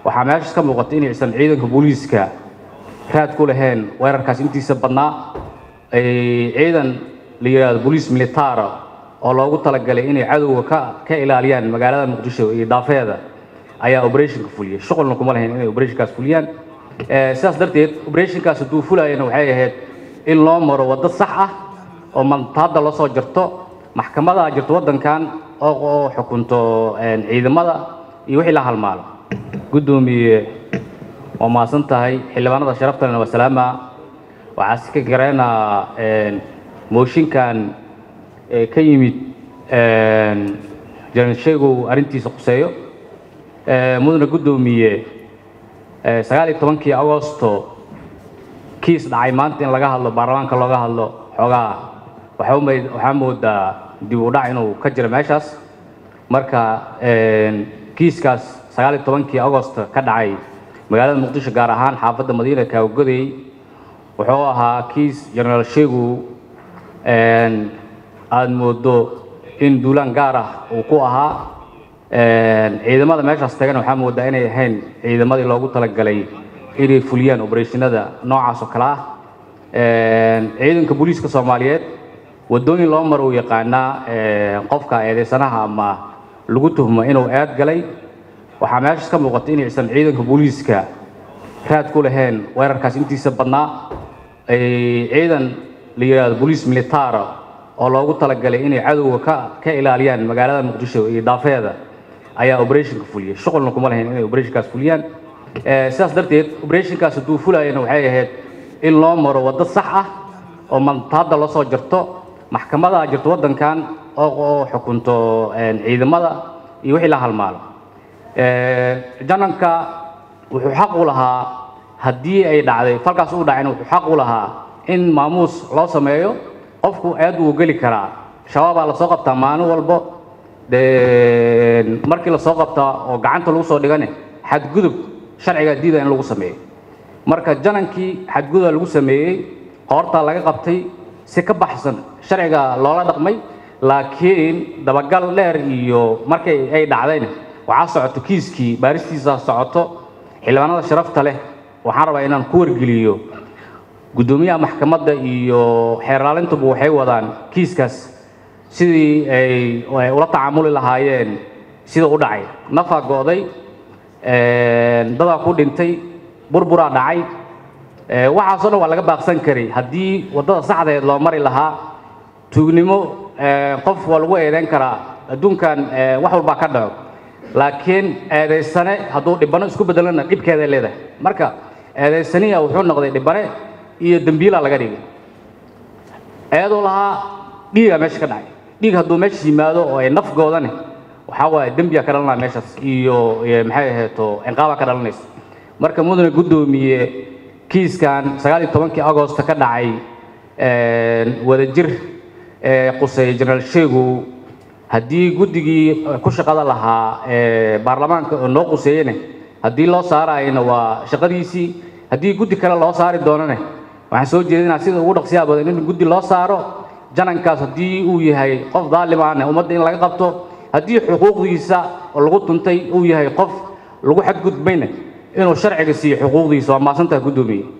waxaa meeshaas ka muuqata inaysan ciidanka booliiska raad ku lahayn weerarkaas intiisa badnaa ay ciidan la yidhaahdo booliis militaara oo loogu talagalay inay cadowga ka ka ilaaliyaan magaalada muqdisho iyo daafeeda ayaa operationka fuliyey shuqulna kuma lahayn inay operationkaas fuliyaan Eh, sidaas darteed operationkaas hadduu fulayana waxay ahayd in loo maro waddo sax ah oo mantaada loo soo jarto maxkamada jirto waddankan oo oo xukunto een, ciidamada iyo wixii la halmaalo guddoomiye waa mahadsan tahay xildhibaanada sharaftalena waa salaama waxaa si ka gareynaa een, mooshinkan ee ka yimid een, jaran sheegow arrintiisa quseeyo Eh, mudane guddoomiye eh, sagaal iyo tobankii agosto kiis dhacay maanta in laga hadlo baarlamaanka looga hadlo xoogaa waxaa u mayd- waxaa moodaa dib u dhac inuu ka jiro meeshaas marka een, kiiskaas sagaal iyo tobankii agosto ka dhacay magaalada muqdisho gaar ahaan xaafadda madiina kaawagodey wuxuu ahaa kiis jenaraal sheegu een, aada moodo in duulaan gaar ah uu ku ahaa een, ciidamada meeshaas tagan waxaa moodaa inay ahayn ciidamadii loogu talagalay inay fuliyaan obereshinada noocaas oo kale ah Een, ciidanka booliiska soomaaliyeed wadooyin loo maro uu yaqaanaa een, qofka eedeysanaha ama lagu tuhmo inuu eed galay waxaa meeshaas ka muuqata inaysan ciidanka booliiska raad ku lahayn weerarkaas intiisa badnaa ay ciidan la yidhaahdo booliis militaara oo loogu talagalay inay cadowga ka ka ilaaliyaan magaalada muqdisho iyo daafeeda ayaa operationka fuliyey shuqulna kuma lahayn inay operationkaas fuliyaan Eh, sidaas darteed operationkaas hadduu fulayana waxay ahayd in loo maro waddo sax ah oo mantaada loo soo jarto maxkamada jirto waddankan oo oo xukunto een, ciidamada iyo wixii la halmaalo Eh, jananka wuxuu xaq u lahaa haddii ay dhacday falkaas uu dhacayna wuxuu xaq u lahaa in maamuus loo sameeyo qofku aad wuu geli karaa shabaabaa lasoo qabtaa maalin walbo de markii lasoo qabtaa oo gacanta lagu soo dhigane xadgudub sharciga diida in lagu sameeyo marka janankii xadguduba lagu sameeyey qoortaa laga qabtay si ka baxsan sharciga loola dhaqmay laakiin dabagal dheer iyo markay ay dhacdayna waxaa socoto kiiskii baaristiisa socoto xildhibaanada sharafta leh waxaan rabaa inaan ku wargeliyo guddoomiyaha maxkamadda iyo xeerlaalintuba waxay wadaan kiiskaas sidii ay ay ula tacaamuli lahaayeen sida u dhacay nafaa go'day een, dadaa ku dhintay burburaa dhacay ee, waxaasoo dhan waa laga baaqsan karay haddii waddada saxdeed loo mari lahaa tuugnimo ee, qof waa lagu eedeyn karaa adduunkan ee, wax walbaa ka dhaco laakiin eedaysane hadduu dhibano isku bedelana dhibkeeday leedahay marka eedaysaniya wuxuu noqday dhibane iyo dembiilaa laga dhigay eeduu lahaa dhiigaa meesha ka dhacay dhiig hadduu meesha yimaado oo ay naf goodane waxaa waaye dembiyaa ka dhalanaya meeshaas iyo iyo maxay aheeto ciqaabaa ka dhalanaysa marka mudane guddoomiye kiiskan sagaal iyo tobankii agosto ka dhacay een, wadajir ee quseeya jenaraal sheegu haddii guddigii ku shaqada lahaa ee baarlamaanka oo noo quseeyene haddii loo saarayana waa shaqadiisii haddii guddi kale loo saari doonane waxaan soo jeedinaa sida ugu dhaqsiyaha badan in guddi loo saaro janankaas haddii uu yahay qof daalim ahne ummadda in laga qabto haddii xuquuqdiisa oo lagu tuntay uu yahay qof lagu xadgudbayna inuu sharciga siiyo xuquuqdiisa waa maasantaha guddoomiye